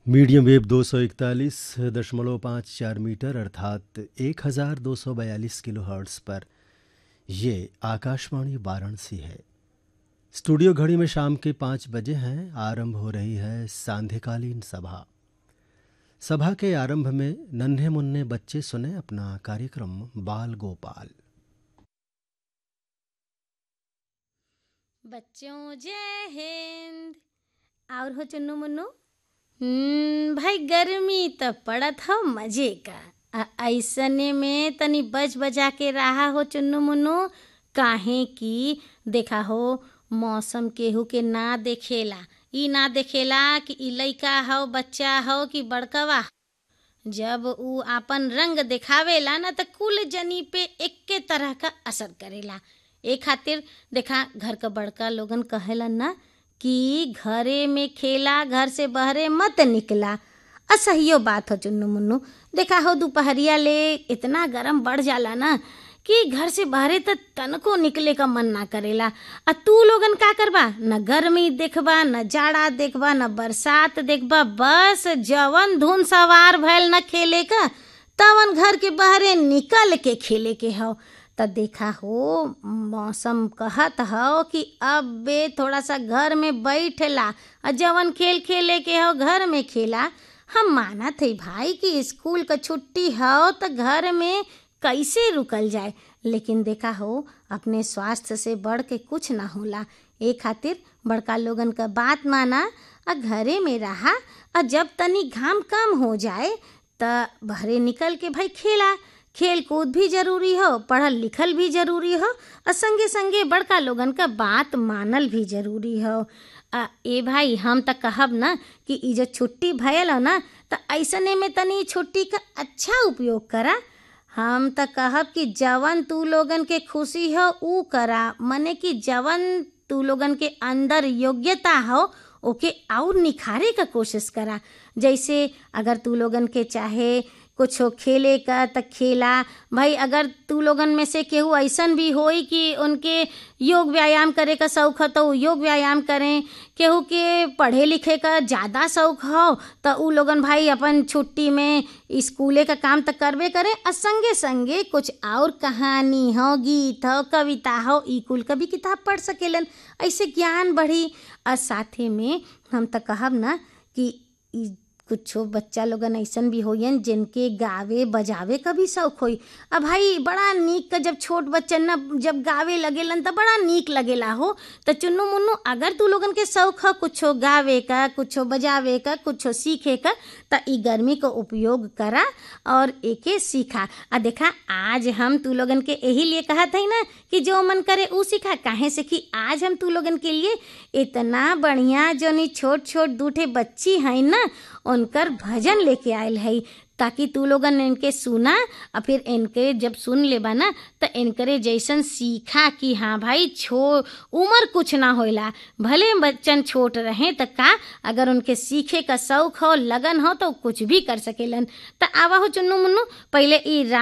medium wave दो सौ इकतालीस दशमलव पाँच चार मीटर अर्थात एक हज़ार दो सौ बयालीस किलो हर्ट्स पर ये आकाशवाणी वाराणसी है स्टूडियो घड़ी में शाम के पाँच बजे हैं आरंभ हो रही है सांध्यकालीन सभा सभा के आरंभ में नन्हे मुन्ने बच्चे सुने अपना कार्यक्रम बाल गोपाल बच्चों जय हिंद और हो चुन्नू मुन्नू हम्म, भाई गर्मी तो पड़त हो मजे का आ ऐसने में तनी बज बजा के रहा हो चुन्नू मुन्नू काहे कि देखा हो मौसम केहू के ना देखेला ई ना देखेला कि ई लइका हो बच्चा हो कि बड़कवा जब ऊ आपन रंग दिखावेला ना त कुल जनी पे एक्के तरह का असर करेला ए खातिर देखा घर का बड़का लोगन कहेला ना कि घरे में खेला घर से बहरे मत निकला असहियो बात हो चुन्नू मुन्नू देखा हो दोपहरिया ले इतना गरम बढ़ जाला ना कि घर से बहरे त तनको निकले का मन ना करेला आ तू लोगन का करबा न गर्मी देखबा न जाड़ा देखबा न बरसात देखबा बस जवन धुन सवार भैल न खेले का तवन घर के बहरे निकल के खेले के हो त देखा हो मौसम कहत हो कि अब बे थोड़ा सा घर में बैठला आ जवन खेल खेले के हो घर में खेला हम मानत है भाई कि स्कूल का छुट्टी हो तो घर में कैसे रुकल जाए लेकिन देखा हो अपने स्वास्थ्य से बढ़ के कुछ ना होला ए खातिर बड़का लोगन का बात माना आ घरे में रहा आ जब तनी घाम कम हो जाए त बहरे निकल के भाई खेला खेल कूद भी जरूरी हो पढ़ल लिखल भी जरूरी हो और संगे संगे बड़का लोगन का बात मानल भी जरूरी हो आ, ए भाई हम त कहब ना कि ई जो छुट्टी भयल हो ना त ऐसने में तनी छुट्टी का अच्छा उपयोग करा हम त कहब कि जवन तू लोगन के खुशी हो ऊ करा मने कि जवन तू लोगन के अंदर योग्यता हो ओके और निखारे का कोशिश करा जैसे अगर तू लोगन के चाहे कुछ खेले का त खेला भाई अगर तू लोगन में से केहू ऐसन भी होई कि उनके योग व्यायाम करे का शौक हो तो उ योग व्यायाम करें केहू के पढ़े लिखे का ज़्यादा शौक हो तो उ लोगन भाई अपन छुट्टी में स्कूले का काम तो करबे करें और संगे संगे कुछ और कहानी हो गीत हो कविता हो ई कुल का भी किताब पढ़ सकेलन ऐसे ज्ञान बढ़ी और साथे में हम तो कहब ना कि ई कुछो बच्चा लोगन ऐसन भी होयन जिनके गावे बजावे का भी शौक होई अब भाई बड़ा नीक का जब छोट बच्चन ना जब गावे लगेलन त बड़ा नीक लगेला हो त चुन्नू मुन्नू अगर तू लोगन के शौक ह कुछो गावे का कुछो बजावे का कुछो सीखे का त ई गर्मी का उपयोग करा और एके सीखा आ देखा आज हम तू लोगन के यही लिए कहत है ना कि जो मन करे ऊ सीखा काहे से कि आज हम तू लोगन के लिए इतना बढ़िया जोनी छोट छोट दूठे बच्ची हैं ना उनकर भजन लेके आयल है ताकि तू लोगन इनके सुना और फिर इनके जब सुन लेबा ना तो इनकरे जैसन सीखा कि हाँ भाई छो उम्र कुछ ना होला भले बच्चन छोट रहें तो का अगर उनके सीखे का शौक हो लगन हो तो कुछ भी कर सकेलन तो आवा हो चुन्नू मुन्नू पहले ई